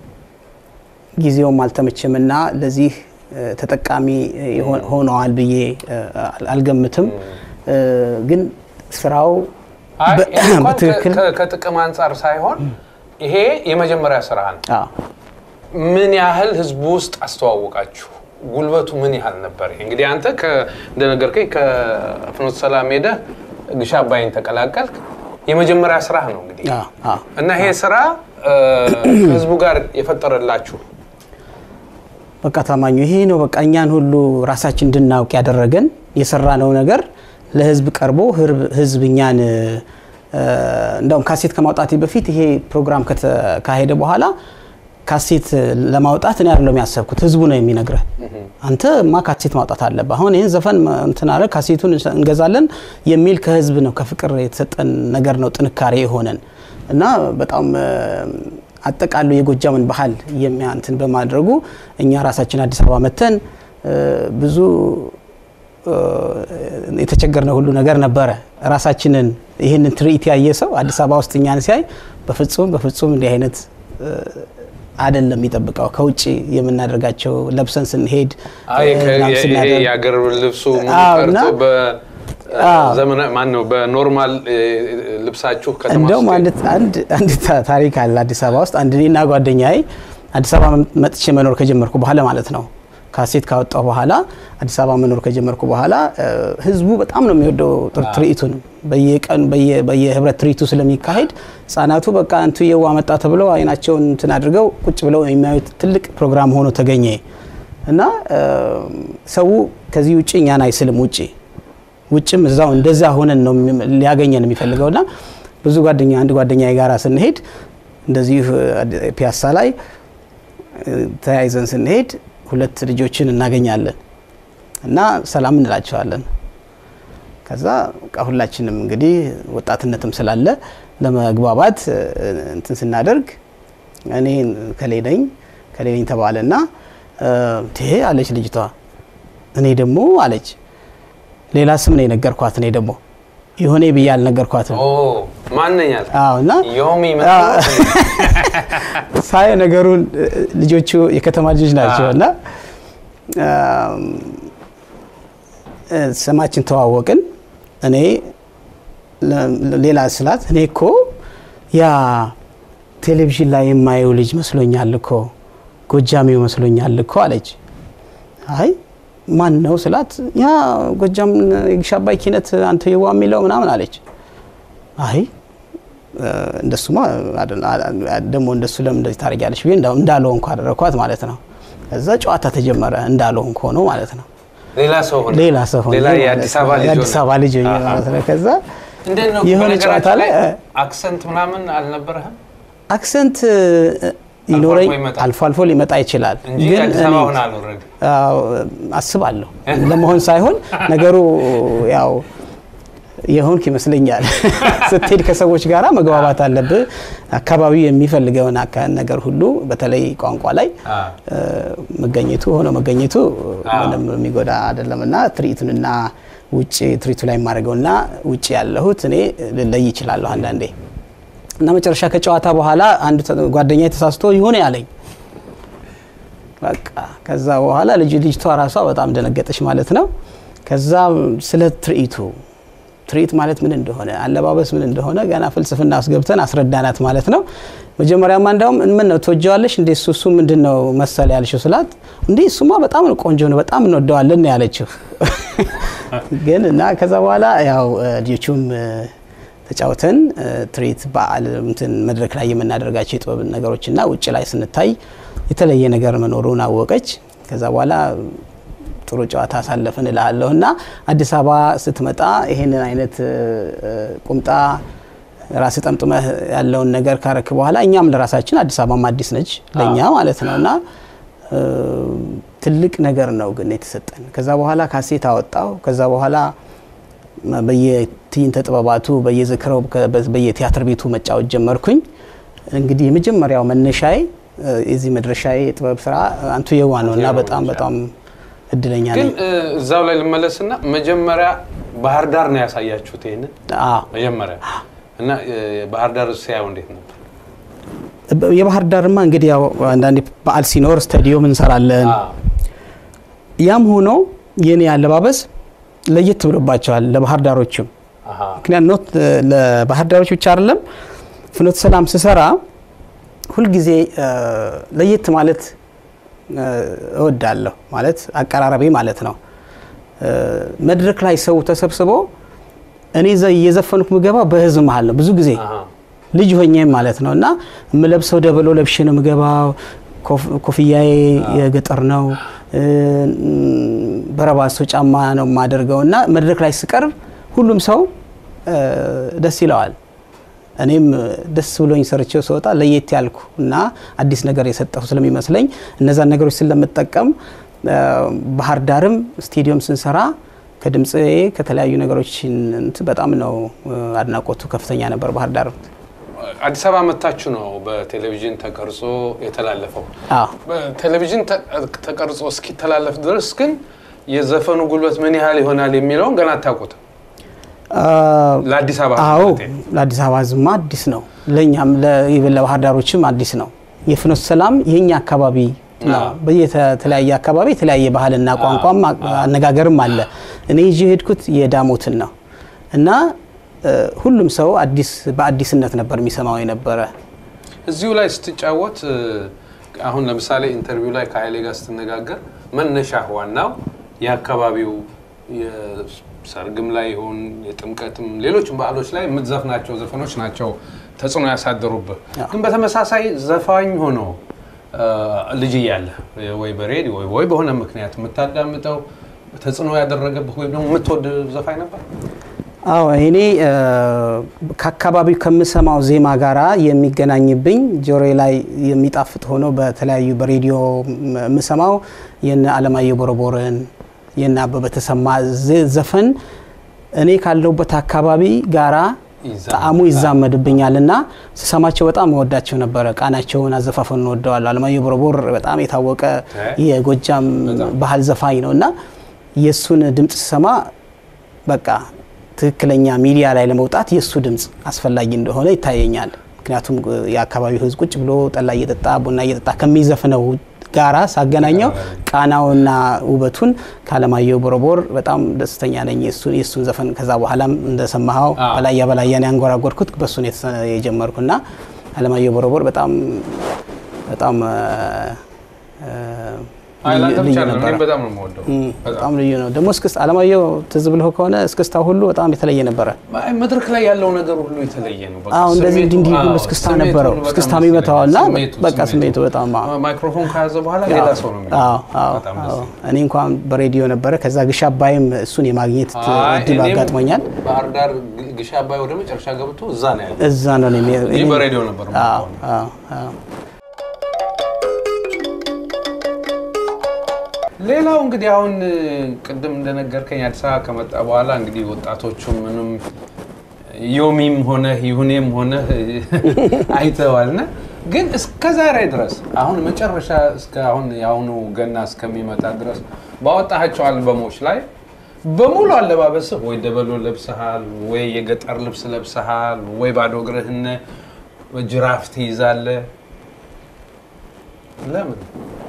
ጊዜውም አልተመቸም እና ለዚህ እ፣ ተጠቃሚ የሆ- ሆነዋል ብዬ እ፣ አል- አልገምትም። እ፣ ግን ስራው አይ በ- ይሄ እንኳን በትክክል ከ- ከጥቅም አንጻር ሳይሆን ይሄ የመጀመሪያ ስራ ነው። አዎ፣ ምን ያህል ህዝቡ ውስጥ አስተዋወቃችሁ? ጉልበቱ ምን ያህል ነበር? ይሄ እንግዲህ አንተ ከ- እንደነገርከኝ ከፍኖተ ሰላም ሄደህ ግሽ አባይን ተቀላቀልክ። የመጀመሪያ ስራህ ነው እንግዲህ አዎ፣ አዎ። እና ይሄ ስራ እ፣ ከህዝቡ ጋር የፈጠረላችሁ በቃ ታማኙ ይሄ ነው። በቃ እኛን ሁሉ ራሳችን እንድናውቅ ያደረገን የሰራነው ነገር ለህዝብ ቀርቦ ህርብ- ህዝብ እኛን እ፣ እንደውም ካሴት ከማውጣቴ በፊት ይሄ ፕሮግራም ከተካሄደ በኋላ ካሴት ለማውጣት እኔ አይደለም ያሰብኩት፣ ህዝቡ ነው የሚነግረህ። አንተ ማ ካሴት ማውጣት አለብህ፣ አሁን ይህን ዘፈን እንትን አለ ካሴቱን እንገዛለን የሚል ከህዝብ ነው ከፍቅር የተሰጠን ነገር ነው ጥንካሬ የሆነን እና በጣም እ፣ አጠቃሉ የጎጃምን ባህል የሚያንትን በማድረጉ እኛ ራሳችን አዲስ አበባ መተን እ፣ ብዙ እ፣ የተቸገርነው ሁሉ ነገር ነበረ። ራሳችንን ይህንን ትርኢት ያየ ሰው አዲስ አበባ ውስጥ እኛን ሲያይ በፍጹም በፍጹም እንዲህ አይነት እ፣ አይደለም የሚጠብቀው። ከውጭ የምናደርጋቸው ለብሰን ስንሄድ አይ እ፣ ምናምን ይሄ ስናደርግ የአገር ልብሱ ምን አዎ፣ ቀርቶ እና- በዘመና ማን ነው በኖርማል እ፣ ልብሳችሁ ከተማ እንደውም ውስጥ አንድ አንድ አንድ ታ- ታሪክ አለ አዲስ አበባ ውስጥ አንድ እኔና ጓደኛዬ አዲስ አበባ መጥቼ መኖር ከጀመርኩ በኋላ ማለት ነው ካሴት ካወጣሁ በኋላ አዲስ አበባ መኖር ከጀመርኩ በኋላ እ፣ ህዝቡ በጣም ነው የሚወደው ትር- ትርኢቱን በየቀን በየ- በየህብረት ትርኢቱ ስለሚካሄድ ህጻናቱ በቃ እንቱ የዋ መጣ ተብለው አይናቸውን እንትን አድርገው ቁጭ ብለው የሚያዩት ትልቅ ፕሮግራም ሆኖ ተገኘ እና እ፣ ሰው ከዚህ ውጭ እኛን አይስልም ውጭ ውጭም እዛው እንደዛ ሆነን ነው የሚ- ሊያገኘን የሚፈልገው እና ብዙ ጓደኛ አንድ ጓደኛ ጋራ ስንሄድ እንደዚሁ አድ- ፒያሳ ላይ እ፣ ተያይዘን ስንሄድ ሁለት ልጆችን እናገኛለን እና ሰላም እንላቸዋለን። ከዛ በቃ ሁላችንም እንግዲህ ወጣትነትም ስላለ ለመግባባት እ፣ እንትን ስናደርግ እኔ ከሌ ነኝ ከሌ ነኝ ተባለና እ፣ ትሄ አለች ልጅቷ እኔ ደግሞ አለች ሌላ ስም ነው የነገርኳት። እኔ ደግሞ የሆነ ብዬ አልነገርኳትም። ኦ ማንኛል አዎ እና ዮሚ አዎ። ሳይ ነገሩን እ፣ ልጆቹ የከተማ ልጆች ናቸው አዎ። እና አም፣ እ፣ ስማችን ተዋወቅን። እኔ ለ- ሌላ ስላት እኔ እኮ ያ ቴሌቪዥን ላይ የማየው ልጅ መስሎኛል እኮ ጎጃሜው መስሎኛል እኮ አለች። አይ ማን ነው ስላት ያ ጎጃም የግሽ አባይ ኪነት አንተ የዋ የሚለው ምናምን አለች። አይ እ፣ እንደሱማ አደ- አ- ደግሞ እንደሱ ለምን እንደዚህ ታደርጊያለሽ ብዬ እንዳ- እንዳልሆንኩ አደረኳት ማለት ነው። ከዛ ጨዋታ ተጀመረ እንዳልሆንኩ ሆኖ ማለት ነው። ሌላ ሰው ሆነ ሌላ ሰው ሆኜ ሌላ ማለት የአዲስ ነው። አበባ ልጅ የአዲስ ሆነ። አበባ ልጅ ሆኜ አሃ። ማለት ነው። ከዛ እንዴት ነው የሆነ በነገራችን ጨዋታ ላይ አክሰንት ምናምን አልነበረህም አክሰንት ይኖረኝ ይመጣል። አልፎ አልፎ ሊመጣ ይችላል። እንጂ ግን አዲስ እኔ አበባ ሆነ አልወረድ አዎ፣ አስባለሁ ለመሆን ሳይሆን ነገሩ ያው የሆንክ ይመስለኛል። ስትሄድ ከሰዎች ጋራ መግባባት አለብህ። አካባቢው የሚፈልገውን አካ- ነገር ሁሉ በተለይ ቋንቋ ላይ እ፣ መገኘቱ ሆኖ መገኘቱ ምንም የሚጎዳ አይደለም እና ትርኢቱንና ውጭ ትርኢቱ ላይ የማደርገውና ውጭ ያለሁት እኔ ልለይ ይችላለሁ አንዳንዴ እና መጨረሻ ከጨዋታ በኋላ አንዱ ተ- ጓደኛ ተሳስቶ ይሆነ ያለኝ በቃ ከዛ በኋላ ልጅ ልጅቷ ራሷ በጣም ደነገጠች ማለት ነው። ከዛ ስለ ትርኢቱ ትርኢት ማለት ምን እንደሆነ አለባበስ ምን እንደሆነ ገና ፍልስፍና አስገብተን አስረዳናት ማለት ነው። መጀመሪያማ እንዳውም ምን ነው ትወጀዋለሽ እንዴ እሱ እሱ ምንድን ነው መሰል ያልሽው ስላት እንዴ እሱማ በጣም ነው ቆንጆ ነው በጣም እንወደዋለን ነው ያለችው። ግን እና ከዛ በኋላ ያው እ፣ ልጆቹም እ፣ ተጫውተን እ፣ ትርኢት በዓል እንትን መድረክ ላይ የምናደርጋቸው የጥበብ ነገሮችና ውጭ ላይ ስንታይ የተለየ ነገር መኖሩን አወቀች። ከዛ በኋላ ጥሩ ጨዋታ አሳለፍን እልሃለሁ እና አዲስ አበባ ስትመጣ ይሄንን አይነት እ፣ እ፣ ቁምጣ ራስ ጠምጥመህ ያለውን ነገር ካረክ በኋላ እኛም ለራሳችን አዲስ አበባም አዲስ ነች ለእኛ ማለት ነው እና እ፣ ትልቅ ነገር ነው ግን የተሰጠን። ከዛ በኋላ ካሴት አወጣው። ከዛ በኋላ በየትዕይንተ ጥበባቱ በየዝክረው ከ- በየቲያትር ቤቱ መጫወት ጀመርኩኝ። እንግዲህ የመጀመሪያው መነሻዬ እ፣ የዚህ መድረሻዬ የጥበብ ስራ አንቱ የዋ ነው እና በጣም በጣም እድለኛ ግን ነኝ። እ፣ እዛው ላይ ልመለስና መጀመሪያ ባህር ዳር ነው ያሳያችሁት ይሄንን አዎ። መጀመሪያ እና እ፣ ባህር ዳር ሲያዩ እንዴት ነበር? የባህር ዳርማ እንግዲህ ያው አንዳንዴ በዓል ሲኖር ስታዲዮም እንሰራለን። አዎ። ያም ሆኖ የኔ አለባበስ ለየት ብሎባቸዋል ለባህር ዳሮችም አሃ። ምክንያት ኖት ለባህር ዳሮች ብቻ አይደለም ፍኖተ ሰላም ስሰራ ሁልጊዜ እ፣ ለየት ማለት እ፣ እወዳለሁ ማለት አቀራረቤ ማለት ነው እ፣ መድረክ ላይ ሰው ተሰብስቦ እኔ ዘ- እየዘፈንኩ ምገባ በህዝብ መሀል ነው ብዙ ጊዜ አሃ። ልጅ ሆኜም ማለት ነው እና የምለብሰው ደበሎ ለብሼ ነው የምገባው። ኮፍ- ኮፍያዬ የገጠር ነው። እ፣ በረባሶ ጫማ ነው የማደርገው እና መድረክ ላይ ስቀርብ ሁሉም ሰው እ፣ ደስ ይለዋል። እኔም ደስ ብሎኝ ሰርቼው ስወጣ ለየት ያልኩ እና አዲስ ነገር የሰጠሁ ስለሚመስለኝ እነዛን ነገሮች ስለምጠቀም እ፣ ባህር ዳርም ስቴዲየም ስንሰራ ከድምፄ ከተለያዩ ነገሮች እንትን በጣም ነው እ፣ አድናቆቱ ከፍተኛ ነበር ባህር ዳር። አዲስ አበባ መታችሁ ነው በቴሌቪዥን ተቀርጾ የተላለፈው። አዎ በቴሌቪዥን ተ- ተቀርጾ እስኪተላለፍ ድረስ ግን የዘፈኑ ጉልበት ምን ያህል ይሆናል የሚለውን ገና አታውቁትም። ለአዲስ አበባ አዎ ማለቴ። ለአዲስ አበባ ዝማ አዲስ ነው፣ ለእኛም ኢቨን ለባህር ዳሮችም አዲስ ነው። የፍኖተ ሰላም የኛ አካባቢ ነው። አዎ። በየተለያየ አካባቢ የተለያየ ባህልና ቋንቋም አነጋገርም አለ። እኔ ይዤ የሄድኩት የዳሞትን ነው እና እ፣ ሁሉም ሰው አዲስ በአዲስነት ነበር የሚሰማው የነበረ። እዚሁ ላይ ስትጫወት እ፣ አሁን ለምሳሌ ኢንተርቪው ላይ ከኃይሌ ጋር ስትነጋገር መነሻ ዋናው የአካባቢው የሰርግም ላይ ይሁን የጥምቀትም ሌሎችም በዓሎች ላይ የምትዘፍናቸው ዘፈኖች ናቸው ተጽዕኖ ያሳደሩብህ። ግን በተመሳሳይ ዘፋኝ ሆኖ እ፣ ልጅ እያለ ወይ በሬዲዮ ወይ- ወይ በሆነ ምክንያት የምታዳምጠው ተጽዕኖ ያደረገብህ ወይም ደግሞ የምትወድ ዘፋኝ ነበር? አዎ እኔ እ፣ ከአካባቢው ከምሰማው ዜማ ጋራ የሚገናኝብኝ ጆሮዬ ላይ የሚጣፍጥ ሆኖ በተለያዩ በሬዲዮ ም- የምሰማው የነ አለማየሁ ቦረቦርን የነ አበበ ተሰማ ዘ- ዘፈን እኔ ካለሁበት አካባቢ ጋራ ይዛመዳል። ጣዕሙ ይዛመድብኛል እና ስሰማቸው በጣም እወዳቸው ነበረ። ቃናቸውን፣ አዘፋፈኑን እወደዋለሁ። አለማየሁ ቦረቦር በጣም የታወቀ የጎጃም ባህል ዘፋኝ ነው እና የእሱን ድምፅ ስሰማ በቃ ትክክለኛ ሚዲያ ላይ ለመውጣት የእሱ ድምፅ አስፈላጊ እንደሆነ ይታየኛል። ምክንያቱም እ፣ የአካባቢው ሕዝብ ቁጭ ብሎ ጠላ እየጠጣ ቡና እየጠጣ ከሚዘፍነው ጋራ ሳገናኘው ቃናውና ውበቱን ከአለማየሁ ቦረቦር በጣም ደስተኛ ነኝ። የእሱን የእሱን ዘፈን ከዛ በኋላም እንደሰማኸው አዎ። በላያ በላያን ያንጎራጎርኩት በእሱ ነው የተሰ- የጀመርኩና አለማየሁ ቦረቦር በጣም በጣም እ፣ እ፣ አይ ላንተ ልዩ ብቻ አይደለም፣ ነበረ። እኔም በጣም ነው የምወደው። እም፣ በጣም በጣም ልዩ ነው። ደግሞ እስክስታ አለማየሁ ትዝ ብለህ ከሆነ እስክስታ ሁሉ በጣም የተለየ ነበረ። አይ መድረክ ላይ ያለው ነገር ሁሉ የተለየ ነው። በቃ አዎ እንደዚህ ስሜቱ- እንዲህ ሁሉ አዎ፣ እስክስታ ስሜቱ ነበረው። በጣም እስክስታ ደስ የሚመታው እና ይለኛል። ስሜቱ- በቃ ስሜቱ በጣም አዎ። ማይክሮፎን ከያዘ በኋላ ሌላ ሰው ነው የሚሆነው። አዎ አዎ በጣም ደስ አዎ። ይላል። እኔ እንኳን በሬዲዮ ነበረ። ከዛ ግሽ አባይም እሱን የማግኘት አይ፣ እድሉ እኔም አጋጥሞኛል። ባህር ዳር ግ- ግሽ አባይ ወደ መጨረሻ ገብቶ እዛ ነው ያለው። እዛ ነው እኔ ይህ በሬዲዮ ነበር አዎ የማውቀው። አዎ አዎ። ሌላው እንግዲህ አሁን እ፣ ቅድም እንደነገርከኝ አዲስ አበባ ከመጣ በኋላ እንግዲህ ወጣቶቹ ምንም ዮሚም ሆነ ይሁኔም ሆነ አይተዋል እና ግን እስከ ዛሬ ድረስ አሁን መጨረሻ እስከ አሁን የአሁኑ ገና እስከሚመጣ ድረስ ባወጣቸው አልበሞች ላይ በሙሉ አለባበስህ ወይ ደበሎ ለብሰሃል፣ ወይ የገጠር ልብስ ለብሰሃል፣ ወይ ባዶ እግርህን ጅራፍ ትይዛለህ። ለምን?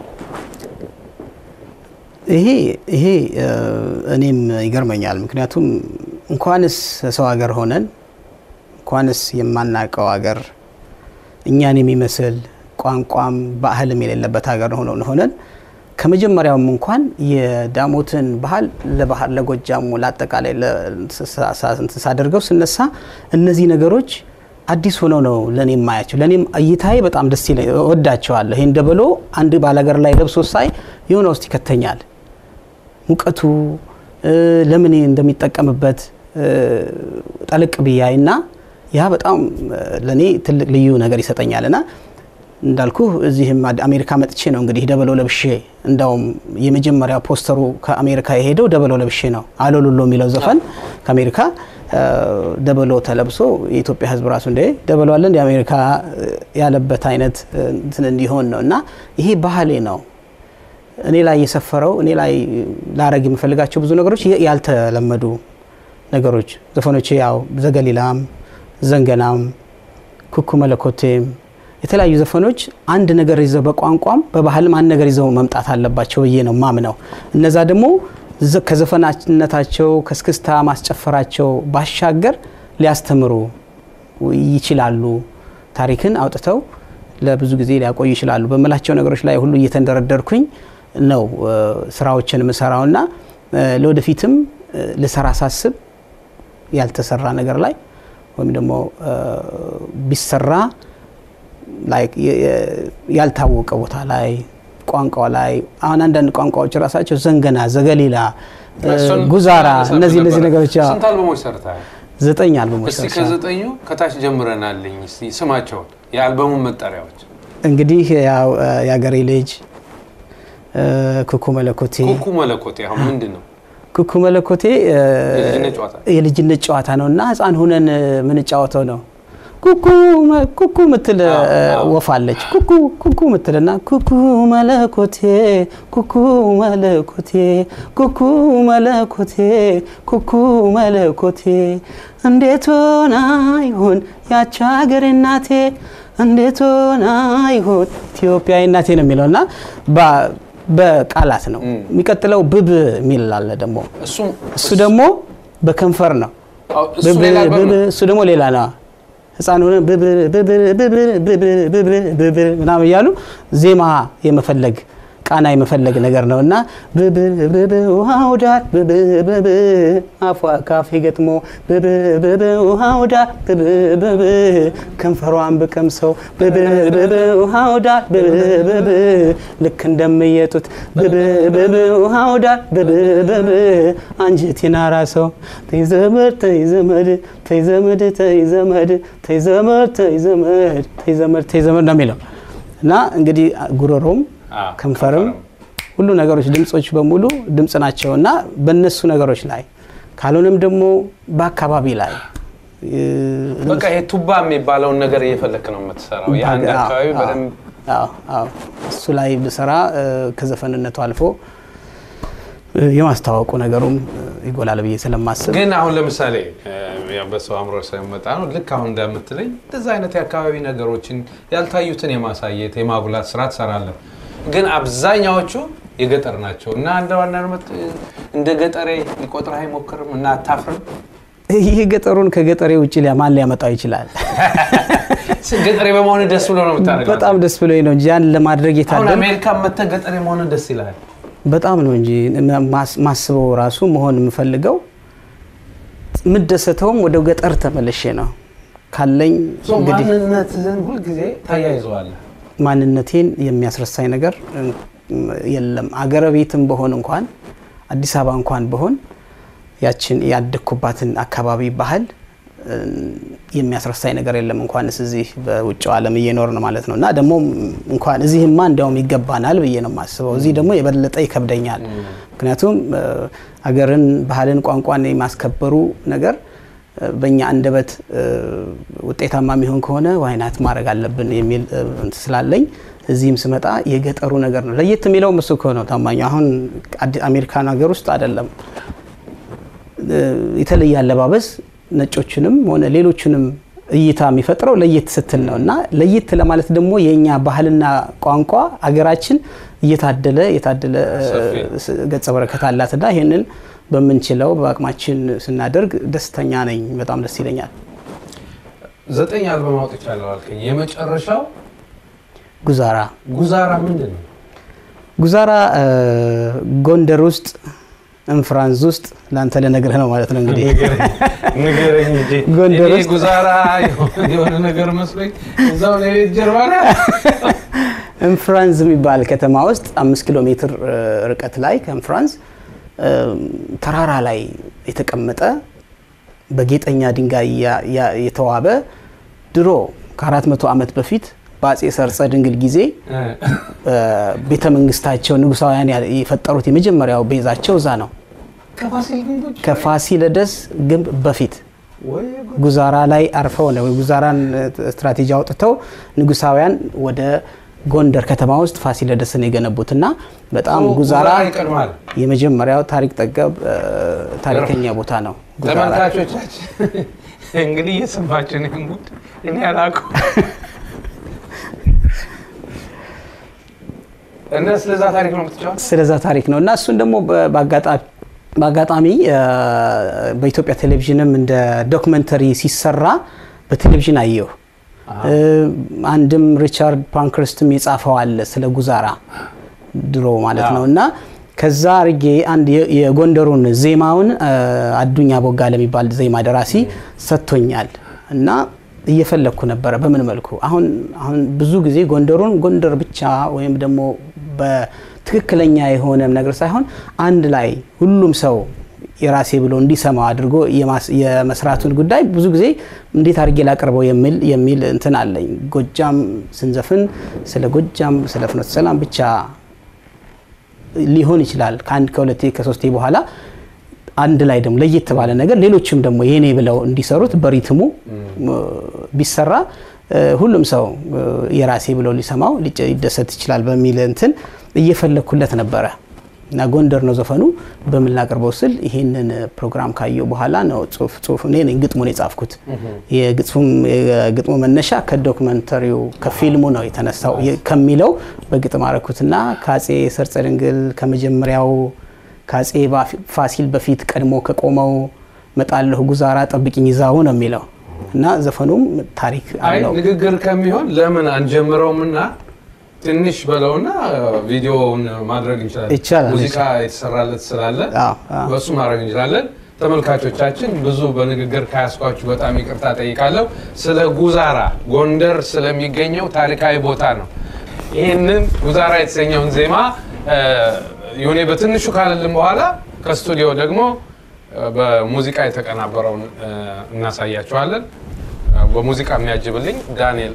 ይሄ ይሄ እ፣ እኔም ይገርመኛል። ምክንያቱም እንኳንስ ሰው ሀገር ሆነን እንኳንስ የማናውቀው ሀገር እኛን የሚመስል ቋንቋም ባህልም የሌለበት ሀገር ሆኖ ሆነን ከመጀመሪያውም እንኳን የዳሞትን ባህል ለባህል ለጎጃሙ ለአጠቃላይ ለ- ሳ- ሳ- እንትን ሳደርገው ስነሳ እነዚህ ነገሮች አዲስ ሆነው ነው ለእኔ የማያቸው። ለእኔም እይታዬ በጣም ደስ ይለኝ እወዳቸዋለሁ። ይህን ደበሎ አንድ ባላገር ላይ ለብሶ ሳይ የሆነ ውስጥ ይከተኛል። ሙቀቱ እ፣ ለምን እንደሚጠቀምበት እ፣ ጠልቅ ብያይ እና ያ በጣም እ፣ ለእኔ ትልቅ ልዩ ነገር ይሰጠኛል እና እንዳልኩ እዚህም አድ- አሜሪካ መጥቼ ነው እንግዲህ ደበሎ ለብሼ እንዳውም የመጀመሪያ ፖስተሩ ከአሜሪካ የሄደው ደበሎ ለብሼ ነው። አሎሉሎ የሚለው ዘፈን ከአሜሪካ እ፣ ደበሎ ተለብሶ የኢትዮጵያ ሕዝብ ራሱ እንደ ደበሎ አለ እንደ አሜሪካ እ፣ ያለበት አይነት እ፣ እንትን እንዲሆን ነው እና ይሄ ባህሌ ነው። እኔ ላይ የሰፈረው እኔ ላይ ላረግ የምፈልጋቸው ብዙ ነገሮች የ- ያልተለመዱ ነገሮች ዘፈኖች ያው ዘገሊላም፣ ዘንገናም፣ ኩኩ መለኮቴም የተለያዩ ዘፈኖች አንድ ነገር ይዘው በቋንቋም በባህልም አንድ ነገር ይዘው መምጣት አለባቸው ብዬ ነው ማምነው። እነዛ ደግሞ ዘ- ከዘፈናነታቸው ከስክስታ ማስጨፈራቸው ባሻገር ሊያስተምሩ ይችላሉ። ታሪክን አውጥተው ለብዙ ጊዜ ሊያቆዩ ይችላሉ በምላቸው ነገሮች ላይ ሁሉ እየተንደረደርኩኝ ነው እ፣ ስራዎችን የምሰራውና እ፣ ለወደፊትም እ፣ ልሰራ ሳስብ ያልተሰራ ነገር ላይ ወይም ደግሞ እ፣ ቢሰራ ላይክ የ- የ- ያልታወቀ ቦታ ላይ ቋንቋ ላይ አሁን አንዳንድ ቋንቋዎች ራሳቸው ዘንገና፣ ዘገሊላ፣ እ፣ እሱን ጉዛራ ማንሳት እነዚህ እነዚህ ነበረ። ነገሮች ያው ስንት አልበሞች ሰርተሃል? ዘጠኝ አልበሞች እስቲ ሰርቻለሁ። ከዘጠኙ ከታች ጀምረናልኝ እስቲ ስማቸውን የአልበሙን መጠሪያዎች እንግዲህ ያው እ፣ የአገሬ ልጅ እ፣ ኩኩ መለኮቴ ኩኩ መለኮቴ አሁን ምንድን ነው ኩኩ መለኮቴ እ፣ የልጅነት ጨዋታ የልጅነት ጨዋታ ነው እና ህፃን ሁነን እ፣ ምንጫወተው ነው። ኩኩ መ- ኩኩ ምትል እ፣ አዎ። ወፍ አለች። ኩኩ ኩኩ ምትል እና ኩኩ መለኮቴ ኩኩ መለኮቴ ኩኩ መለኮቴ ኩኩ መለኮቴ እንዴት ሆና ይሆን ያቺ ሀገሬ እናቴ እንዴት ሆና ይሆን ኢትዮጵያዊ እናቴ ነው የሚለው እና በ- በቃላት ነው የሚቀጥለው። ብብ የሚል አለ ደግሞ እሱም እሱ ደግሞ በከንፈር ነው። አዎ፣ እሱ ብብ- ሌላ አልበም ብብ- ነው። እሱ ደግሞ ሌላ ነው። ህፃን ሆነ ብብ ብብ ብብ ብብ ብብ ብብ ምናምን እያሉ ዜማ የመፈለግ ቃና የመፈለግ ነገር ነው እና ብብ ብብ ውሃው ዳር ብብ ብብ አፏ ካፌ ገጥሞ ብብ ብብ ውሃው ዳር ብብ ብብ ከንፈሯን ብቀምሰው ብብ ብብ ውሃው ዳር ብብ ብብ ልክ እንደምየጡት ብብ ብብ ውሃው ዳር ብብ ብብ አንጀቴን አራሰው ተይ ዘመድ ተይ ዘመድ ተይ ዘመድ ተይ ዘመድ ተይ ዘመድ ተይ ዘመድ ተይ ዘመድ ተይ ዘመድ ነው የሚለው እና እንግዲህ ጉሮሮም አዎ፣ ከንፈርም ሁሉ ነገሮች ድምጾች በሙሉ ድምጽ ናቸው እና በእነሱ ነገሮች ላይ ካልሆነም ደግሞ በአካባቢ ላይ እ፣ በቃ ይሄ ቱባ የሚባለውን ነገር እየፈለክ ነው የምትሰራው። የአንድ አዎ፣ አካባቢ አዎ፣ በደንብ አዎ፣ አዎ። እሱ ላይ ብሰራ እ፣ ከዘፈንነቱ አልፎ እ፣ የማስተዋወቁ ነገሩም እ፣ ይጎላል ብዬ ስለማስብ ግን አሁን ለምሳሌ እ፣ ያው በሰው አእምሮ ሳይመጣ ነው ልክ አሁን እንደምትለኝ እንደዛ አይነት የአካባቢ ነገሮችን ያልታዩትን የማሳየት የማጉላት ስራ ትሰራለህ። ግን አብዛኛዎቹ የገጠር ናቸው እና እንደ ዋና እንደ ገጠሬ ሊቆጥርህ አይሞክርም እና አታፍርም? ይህ ገጠሩን ከገጠሬ ውጭ ሊያ- ማን ሊያመጣው ይችላል? ገጠሬ በመሆን ደስ ብሎ ነው የምታደርገው። በጣም ደስ ብሎኝ ነው እንጂ ያን ለማድረግ አሁን የታደል አሜሪካ መተህ ገጠሬ መሆን ደስ ይላል። በጣም ነው እንጂ ማስ- ማስበው ራሱ መሆን የምፈልገው የምደሰተውም ወደ ገጠር ተመልሼ ነው ካለኝ ሶ እንግዲህ ማንነትህን ሁልጊዜ ታያይዘዋለህ። ማንነቴን የሚያስረሳኝ ነገር እም፣ የለም። አገረ ቤትም በሆን እንኳን አዲስ አበባ እንኳን በሆን ያችን ያደግኩባትን አካባቢ ባህል እም፣ የሚያስረሳኝ ነገር የለም። እንኳንስ እዚህ በውጭው ዓለም እየኖርን ማለት ነው እና ደግሞ እንኳን እዚህማ እንዲያውም ይገባናል ብዬ ነው የማስበው። እዚህ ደግሞ የበለጠ ይከብደኛል። ምክንያቱም እ፣ አገርን፣ ባህልን፣ ቋንቋን የማስከበሩ ነገር እ፣ በእኛ አንደበት እ፣ ውጤታማ የሚሆን ከሆነ ዋይናት ማድረግ አለብን የሚል እ፣ እንትን ስላለኝ እዚህም ስመጣ የገጠሩ ነገር ነው ለየት የሚለው እሱ እኮ ነው ታማኝ። አሁን አዲ- አሜሪካን ሀገር ውስጥ አይደለም እ፣ የተለየ አለባበስ ነጮችንም ሆነ ሌሎችንም እይታ የሚፈጥረው ለየት ስትል ነው እና ለየት ለማለት ደግሞ የእኛ ባህልና ቋንቋ አገራችን እየታደለ የታደለ እ፣ ሰፊ ስ- ገጸ በረከት አላትና ይህንን በምንችለው በአቅማችን ስናደርግ ደስተኛ ነኝ። በጣም ደስ ይለኛል። ዘጠኝ አልበም አውጥቻለሁ አልከኝ። የመጨረሻው ጉዛራ ጉዛራ ምንድን ነው? ጉዛራ እ፣ ጎንደር ውስጥ እንፍራንዝ ውስጥ ለአንተ ልነግርህ ነው ማለት ነው እንግዲህ ንገረኝ እንጂ ጎንደር እኔ ውስጥ- ጉዛራ የሆነ ነገር መስሎኝ እዛው ላይ ጀርባ ነው። እንፍራንዝ የሚባል ከተማ ውስጥ አምስት ኪሎ ሜትር እ፣ ርቀት ላይ ከእንፍራንዝ እ፣ ተራራ ላይ የተቀመጠ በጌጠኛ ድንጋይ ያ- ያ- የተዋበ ድሮ ከአራት መቶ ዓመት በፊት በአጼ ሰርጸ ድንግል ጊዜ እ፣ ቤተ መንግስታቸው ንጉሳውያን ያ- የፈጠሩት የመጀመሪያው ቤዛቸው እዛ ነው። ከፋሲል ግንቦች ከፋሲለደስ ግንብ በፊት ወይ ጉዛራ ላይ አርፈው ነው ጉዛራን እ፣ ስትራቴጂ አውጥተው ንጉሳውያን ወደ ጎንደር ከተማ ውስጥ ፋሲለደስን የገነቡት እና በጣም ጉዛራ ይቀድማል። የመጀመሪያው ታሪክ ጠገብ እ፣ ታሪከኛ ቦታ ነው። ጉዛራ ተመልካቾቻችን እንግዲህ እየሰማችን ይህን ጉድ እኔ አላውቀውም እና ስለዛ ታሪክ ነው የምትጫወት? ስለዛ ታሪክ ነው እና እሱን ደግሞ በ- በአጋጣ- በአጋጣሚ እ፣ በኢትዮጵያ ቴሌቪዥንም እንደ ዶክመንተሪ ሲሰራ በቴሌቪዥን አየሁ። እ፣ አንድም ሪቻርድ ፓንክረስትም የጻፈው አለ ስለ ጉዛራ ድሮ ማለት ነው እና ከዛ አርጌ አንድ የ- የጎንደሩን ዜማውን እ፣ አዱኛ ቦጋ ለሚባል ዜማ ደራሲ ሰጥቶኛል እና እየፈለግኩ ነበረ በምን መልኩ አሁን አሁን ብዙ ጊዜ ጎንደሩን ጎንደር ብቻ ወይም ደግሞ በትክክለኛ የሆነ ነገር ሳይሆን አንድ ላይ ሁሉም ሰው የራሴ ብሎ እንዲሰማው አድርጎ የማስ- የመስራቱን ጉዳይ ብዙ ጊዜ እንዴት አድርጌ ላቀርበው የሚል የሚል እንትን አለኝ። ጎጃም ስንዘፍን ስለ ጎጃም ስለ ፍኖተ ሰላም ብቻ ሊሆን ይችላል። ከአንድ ከሁለቴ ከሶስቴ በኋላ አንድ ላይ ደግሞ ለየት ባለ ነገር ሌሎችም ደግሞ የኔ ብለው እንዲሰሩት በሪትሙ እ፣ ቢሰራ እ፣ ሁሉም ሰው እ፣ የራሴ ብለው ሊሰማው ሊጨ- ሊደሰት ይችላል በሚል እንትን እየፈለግኩለት ነበረ እና ጎንደር ነው ዘፈኑ። በምን ላቅርበው ስል ይሄንን ፕሮግራም ካየው በኋላ ነው ጽሁፍ ጽሁፍ እኔ ነኝ ግጥሙን የጻፍኩት። የግጥሙም የግጥሙ መነሻ ከዶክመንተሪው ከፊልሙ ነው የተነሳው የ- ከሚለው በግጥም አረኩትና ከአጼ ሰርጸ ድንግል ከመጀመሪያው ከአጼ ባፊ- ፋሲል በፊት ቀድሞ ከቆመው መጣለሁ ጉዛራ ጠብቂኝ ይዛው ነው የሚለው እና ዘፈኑም ታሪክ አይ አለው። ንግግር ከሚሆን ለምን አንጀምረውም እና ትንሽ በለውና ቪዲዮውን ማድረግ እንችላለን። ይቻላል። ሙዚቃ የተሰራለት ስላለ አዎ፣ አዎ። በእሱ ማድረግ እንችላለን። ተመልካቾቻችን ብዙ በንግግር ካያስኳችሁ በጣም ይቅርታ ጠይቃለሁ። ስለ ጉዛራ ጎንደር ስለሚገኘው ታሪካዊ ቦታ ነው። ይህንን ጉዛራ የተሰኘውን ዜማ እ፣ ዮኔ በትንሹ ካለልን በኋላ ከስቱዲዮ ደግሞ እ፣ በሙዚቃ የተቀናበረውን እ፣ እናሳያችኋለን። እ፣ በሙዚቃ የሚያጅብልኝ ዳንኤል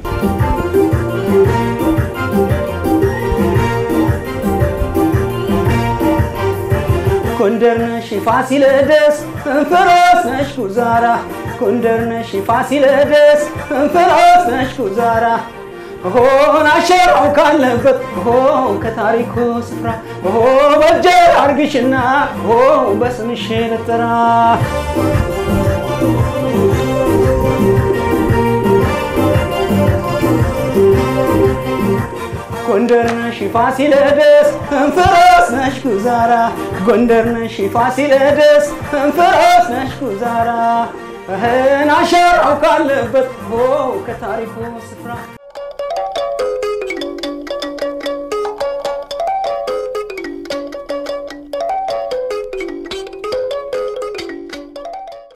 ጎንደር ነሽ ፋሲለደስ እንፍሮስ ነሽ ጉዛራ ጎንደር ነሽ ፋሲለደስ እንፍሮስ ነሽ ጉዛራ ሆን አሸራው ካለበት ሆ ከታሪኩ ስፍራ ሆ በጀ አርግሽና ሆ በስምሽ ልጠራ ጎንደር ነሽ ፋሲለደስ እንፍሮስ ነሽ ጉዛራ ጎንደር ነሽ ፋሲለደስ እንፍሮስ ነሽ ጉዛራ እህን አሻራው ካለበት ከታሪኩ ስፍራ